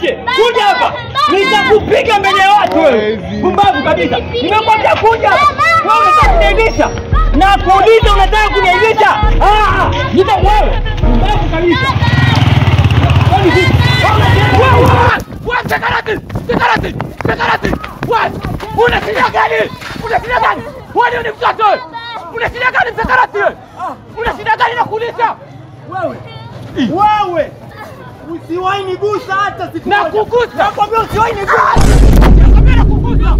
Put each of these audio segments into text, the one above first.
nje. Kuja hapa. Nitakupiga mbele ya watu wewe. Pumbavu kabisa. Nimekwambia kuja. Wewe unataka kuniaibisha. Na kuuliza unataka kuniaibisha? Ah, nita wewe. Pumbavu kabisa. Kwani vipi? Wewe Wewe sekarati! Sekarati! Sekarati! Wewe una shida gani? Una shida gani? Wewe ni mtoto. wewe. Una shida gani sekarati? wewe? Una shida gani na kuuliza? wewe. Wewe. Usiwahi nigusa hata siku Na moja. kugusa. Nakwambia usiwahi nigusa. Nakwambia na kugusa.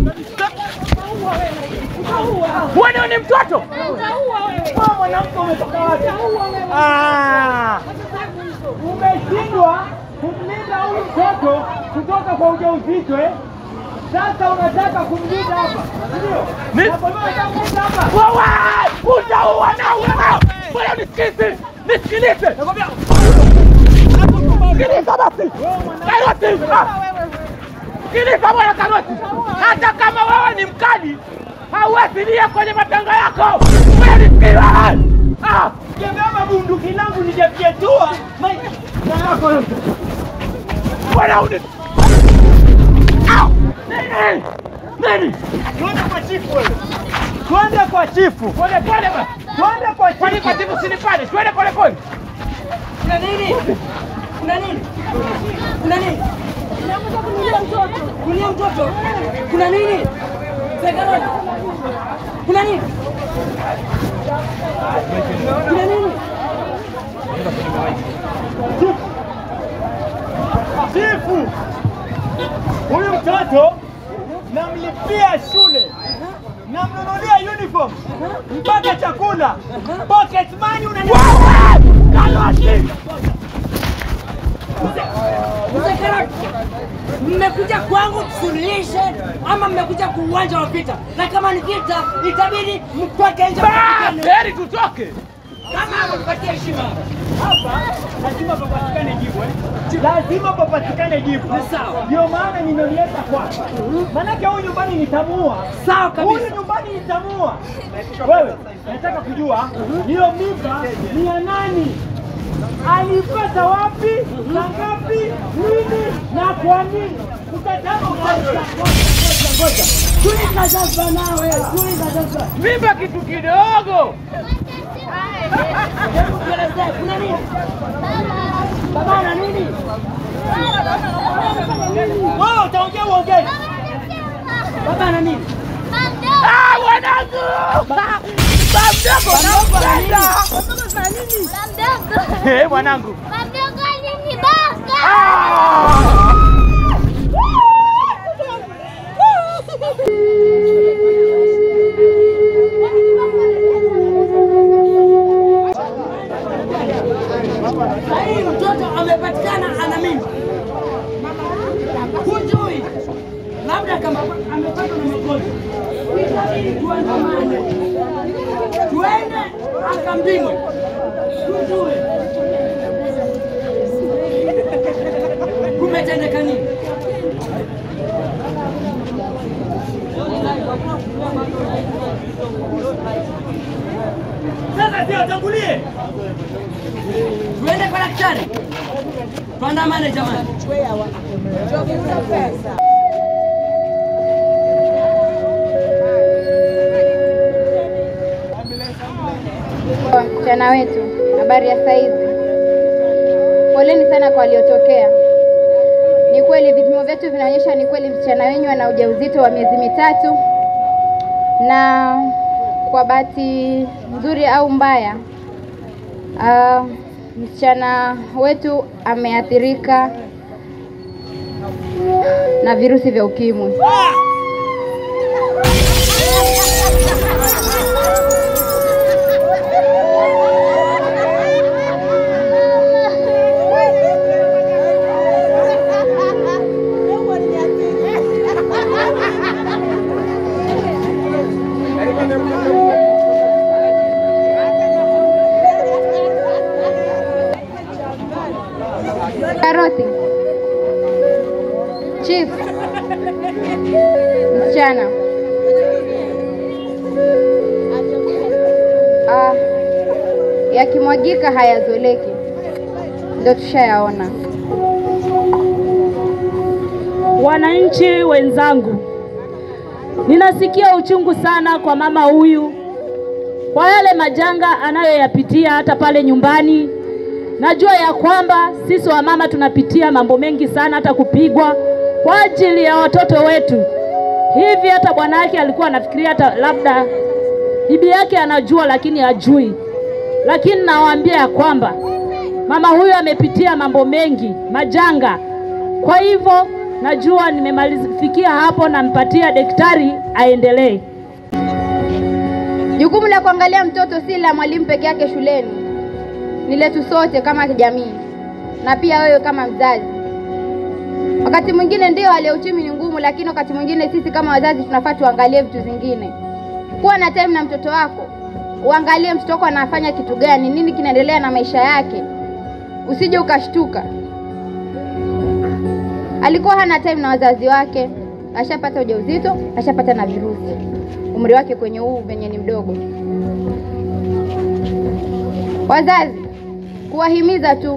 Wewe ni mtoto. Wewe mwanamke umetoka wapi? Ah. Umeshindwa kumlinda huyu mtoto kutoka kwa ujauzito eh? Sasa unataka kumlinda hapa, ndio? Ni- Nakwambia unataka kumlinda hapa. Wewe utaua na wewe. Wewe nisikilize. Nisikilize. Nakwambia Sikiliza basi. Karoti. ah. Sikiliza bwana Karoti. Hata kama wewe ni mkali, hauwezi lia kwenye mapengo yako. Wewe nisikilize. Ah. Kebeba bunduki langu nijafyetua maisha yako yote. Bwana uni. Au. Nini? Nini? Twende kwa chifu wewe. Twende kwa chifu. Pole pole basi. Twende kwa Kwani kwa chifu. timu sinipande? Twende pole pole. Kuna nini? Kuna nini? Kuna nini? Unakuja kunilia mtoto. Kulia mtoto. Kuna nini? Sekaroni. Kuna nini? Kuna nini? Chifu. Huyu mtoto namlipia shule. Namnunulia uniform mpaka chakula. Pocket money unanipa. Karoti. Sekaroni. Mmekuja kwangu tusuluhishe ama mmekuja kwa uwanja wa vita? Na kama ni vita, itabidi mtoke nje. Ah, heri tutoke. Kama mpatie heshima. Hapa lazima papatikane jibu eh? Lazima papatikane jibu. Ni sawa. Ndio maana nimemleta kwako. Maanake huyu nyumbani nitamuua. Sawa kabisa. Huyu nyumbani nitamuua. Wewe nataka kujua hiyo mimba ni ya nani? Alipata wapi? Saa ngapi? Lini na kwa nini? Utataka ngoja ngoja ngoja. Tuliza jazba nawe, tuliza jazba. Mimba kitu kidogo. Hebu tuelezee, kuna nini? Baba ana nini? Wewe utaongea uongee. Baba ana nini? Ah, wanangu. Bamdogo nampenda. Eh, mwanangu. Ah! Sahii mtoto amepatikana ana mimba. Hujui. Labda kama amepatwa na magonjwa. Itabidi tuandamane. Tuende akambimwe. Tujue. Kumetendeka nini? Sasa si atangulie. Tuende kwa daktari. Tuandamane jamani. Msichana wetu, habari ya saizi. Poleni sana kwa waliotokea. Ni kweli vipimo vyetu vinaonyesha ni kweli msichana wenyu ana ujauzito wa miezi mitatu, na kwa bahati nzuri au mbaya, uh, msichana wetu ameathirika na virusi vya ukimwi. Karoti. Chief. Msichana. Ah, yakimwagika hayazoleki, ndio tushayaona. wananchi wenzangu, ninasikia uchungu sana kwa mama huyu kwa yale majanga anayoyapitia hata pale nyumbani. Najua ya kwamba sisi wamama tunapitia mambo mengi sana, hata kupigwa kwa ajili ya watoto wetu. Hivi hata bwana yake alikuwa anafikiria hata labda bibi yake anajua, lakini hajui. Lakini nawaambia ya kwamba mama huyu amepitia mambo mengi, majanga. Kwa hivyo najua nimemalizifikia hapo, nampatia daktari aendelee. Jukumu la kuangalia mtoto si la mwalimu peke yake shuleni, ni letu sote kama jamii na pia wewe kama mzazi. Wakati mwingine ndio hali ya uchumi ni ngumu, lakini wakati mwingine sisi kama wazazi tunafaa tuangalie vitu zingine. Kuwa na time na mtoto wako, uangalie mtoto wako anafanya kitu gani, nini kinaendelea na maisha yake, usije ukashtuka. Alikuwa hana time na wazazi wake, ashapata ujauzito, ashapata na virusi, umri wake kwenye huu venye ni mdogo. Wazazi, kuwahimiza tu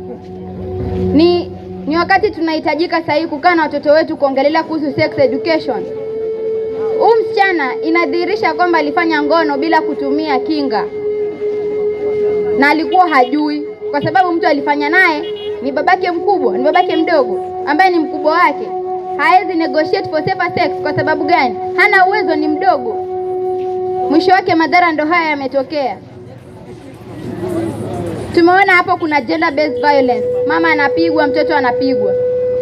ni ni wakati tunahitajika sahihi kukaa na watoto wetu kuongelea kuhusu sex education. Huyu msichana inadhihirisha kwamba alifanya ngono bila kutumia kinga na alikuwa hajui, kwa sababu mtu alifanya naye ni babake mkubwa, ni babake mdogo ambaye ni mkubwa wake. Hawezi negotiate for safer sex. Kwa sababu gani? Hana uwezo, ni mdogo. Mwisho wake madhara ndo haya yametokea. Tumeona hapo kuna gender based violence, mama anapigwa, mtoto anapigwa.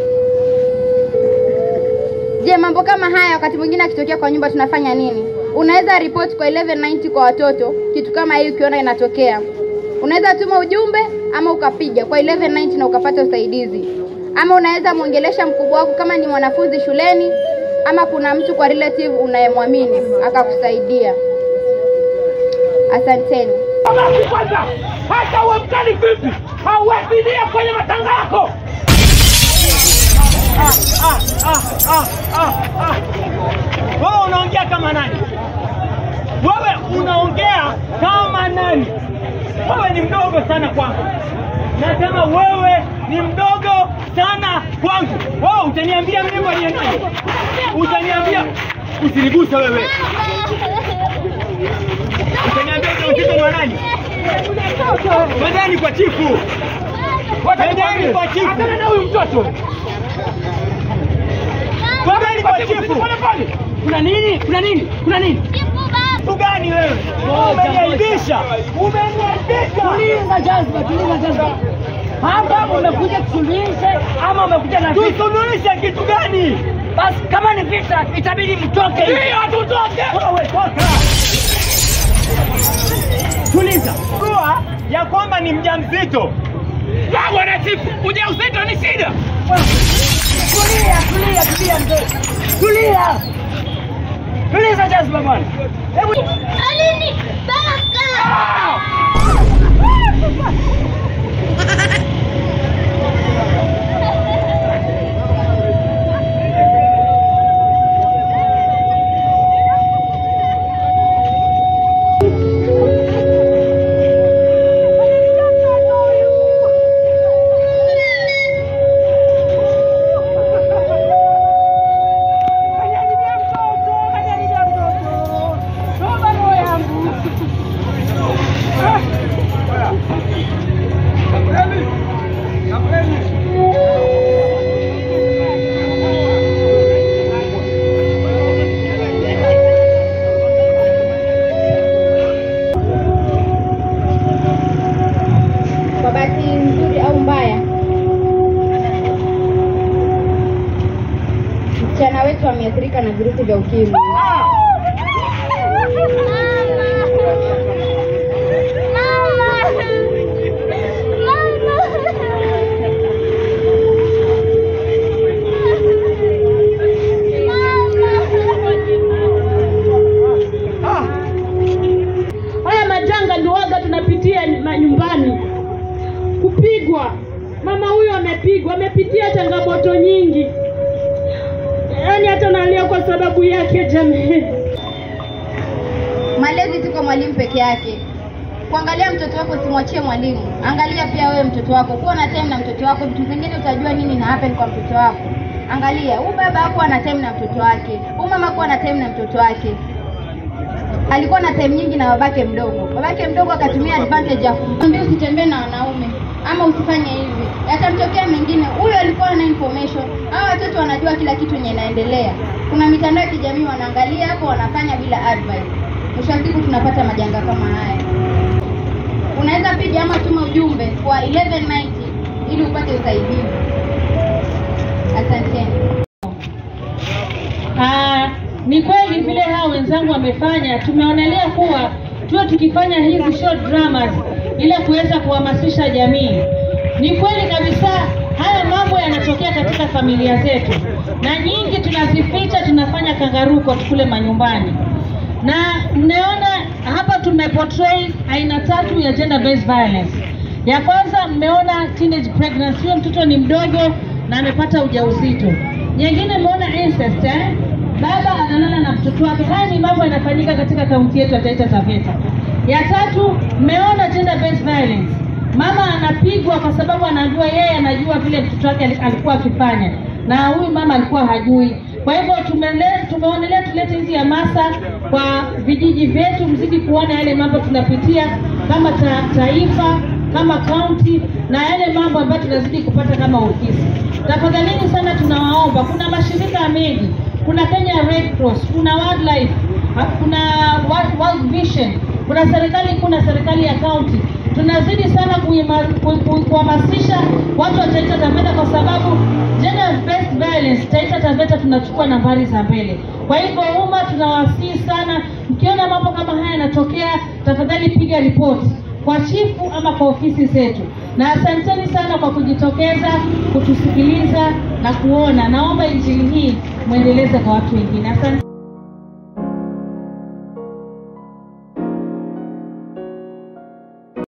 Je, mambo kama haya wakati mwingine akitokea kwa nyumba tunafanya nini? Unaweza report kwa 1190 kwa watoto, kitu kama hii ukiona inatokea. Unaweza tuma ujumbe ama ukapiga kwa 1190 na ukapata usaidizi, ama unaweza mwongelesha mkubwa wako kama ni mwanafunzi shuleni, ama kuna mtu kwa relative unayemwamini akakusaidia. Asanteni. Basi kwanza, hata uwe mkali vipi, hauwezi lia kwenye matanga yako. Wewe unaongea kama nani? Wewe unaongea kama nani? Wewe ni mdogo sana kwangu. Nasema wewe ni mdogo sana kwangu. Wewe utaniambia mimi aliye nani? Utaniambia usiniguse wewe. Utaniambia ujauzito ni wa nani? Twendeni kwa chifu. Twendeni kwa chifu. Achana na huyu mtoto. Twendeni kwa chifu. Pole pole. Kuna nini? Kuna nini? Kuna nini? Kitu gani wewe? Umeniaibisha. Umeniaibisha. Tuliza jazba, tuliza jazba. Hapa umekuja kusuluhishe ama umekuja na vita? Tusuluhishe kitu gani? Basi kama ni vita, itabidi mtoke. Ndio tutoke. Wewe toka. Tuliza. Jua ya kwamba ni mjamzito. Wewe na chifu, ujauzito ni shida. Tulia, tulia, tulia mzee. Tulia. Tuliza jazba bwana. Hebu Alini, baka! Kwa bahati nzuri au mbaya, msichana wetu ameathirika na virusi vya ukimwi. Haya majanga ndio waga tunapitia manyumbani, kupigwa. Mama huyu amepigwa, amepitia changamoto nyingi, yaani hata nalia kwa sababu yake. Jamii, Malezi si kwa mwalimu peke yake. Kuangalia mtoto wako simwachie mwalimu, angalia pia wewe mtoto wako, kuwa na time na mtoto wako. Vitu vingine utajua nini na happen kwa mtoto wako. Angalia, huyu baba hakuwa na time na mtoto wake, huyu mama hakuwa na time na mtoto wake, alikuwa na time nyingi na babake mdogo. Babake mdogo akatumia advantage ya kumwambia usitembee na wanaume ama usifanye hivi, yatamtokea mengine. Huyu alikuwa na information, hawa watoto wanajua kila kitu yenye inaendelea. Kuna mitandao ya kijamii wanaangalia hapo, wanafanya bila advice. Mwisho wa siku tunapata majanga kama haya. Unaweza piga ama tuma ujumbe kwa 1190 ili upate usaidizi. Asanteni. Ah, ni kweli vile hao wenzangu wamefanya, tumeonelea kuwa tuwe tukifanya hizi short dramas ili kuweza kuhamasisha jamii. Ni kweli kabisa haya mambo yanatokea katika familia zetu, na nyingi tunazificha, tunafanya kangaruko kule manyumbani, na mmeona hapa tumeportray aina tatu ya gender based violence. Ya kwanza mmeona teenage pregnancy, huyo mtoto ni mdogo na amepata ujauzito. Nyingine mmeona incest eh? Baba analala na mtoto wake. Haya ni mambo yanafanyika katika kaunti yetu ya Taita Taveta. Ya tatu mmeona gender based violence. Mama anapigwa kwa sababu anajua yeye anajua vile mtoto wake ali- alikuwa akifanya na huyu mama alikuwa hajui. Kwa hivyo tumele- tumeonelea tulete hizi hamasa kwa vijiji vyetu, mzidi kuona yale mambo tunapitia kama ta, taifa kama kaunti na yale mambo ambayo tunazidi kupata kama ofisi. Tafadhalini sana tunawaomba, kuna mashirika mengi, kuna Kenya Red Cross, kuna Wildlife, ha- kuna World, World Vision, kuna serikali kuu na serikali ya kaunti. Tunazidi sana kuima- ku- ku- kuhamasisha watu wa Taita Taveta kwa sababu gender based violence Taita Taveta tunachukua nambari za mbele. Kwa hivyo umma tunawasihi sana, mkiona mambo kama haya yanatokea, tafadhali piga ripoti kwa chifu ama kwa ofisi zetu, na asanteni sana kwa kujitokeza kutusikiliza na kuona. Naomba injili hii mwendeleze kwa watu wengine. Asante.